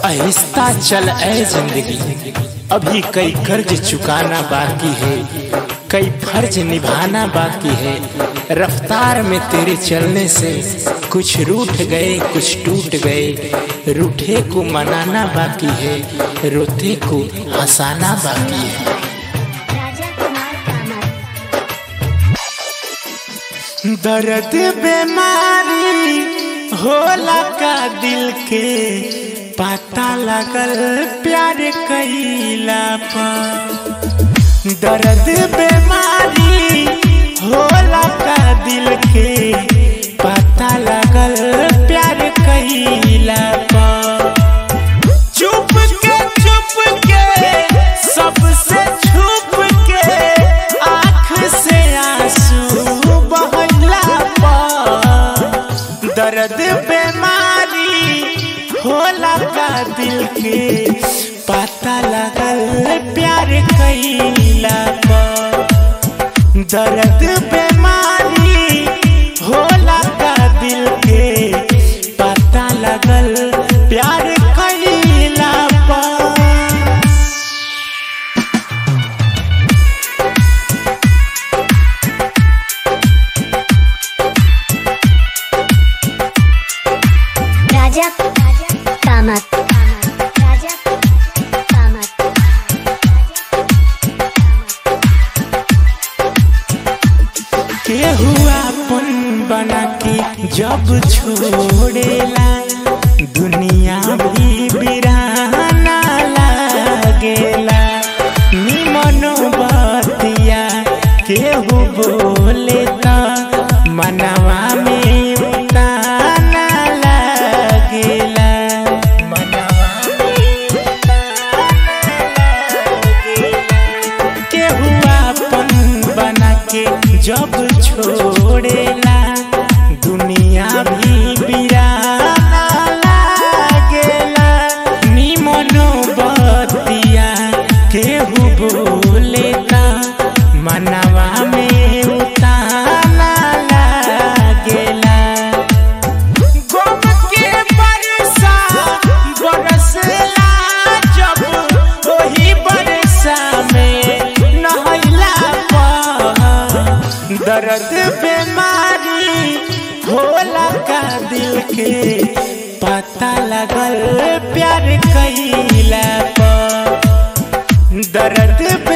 आहिस्ता चल ऐ जिंदगी अभी कई कर्ज चुकाना बाकी है कई फर्ज निभाना बाकी है रफ्तार में तेरे चलने से कुछ रूठ गए कुछ टूट गए रूठे को मनाना बाकी है रोते को हंसाना बाकी है राजा कुमार कामत दर्द बीमारी होला का दिल के पता लगल प्यार कैला पर दर्द बीमारी होला का दिल के पता लगल प्यार कैला पर चुप के चुप के सबसे छुप के आँख से आंसू बहला पर दर्द बीमारी होला का दिल के पता लगल प्यार कैला पर दर्द बीमारी होला का दिल के पता लगल प्यार कैला पर राजा कामत राजा कामत केहू अपन बना के जब छोड़ेला दुनिया भी बिराना लागेला निमनो बतिया केहू बोले त मनवा में ताना लागेला मनवा में ताना लागेला केहू अपन बना के जब छोड़ेला दुनिया भी बिराना लागेला निमनो बतिया केहू बोले त मनवा में उताना लागेला गम के बरसा बरसला जब ओही बरसा में नहला पर दर्द बीमारी होला का दिल के पता लगल प्यार कैला पर दर्द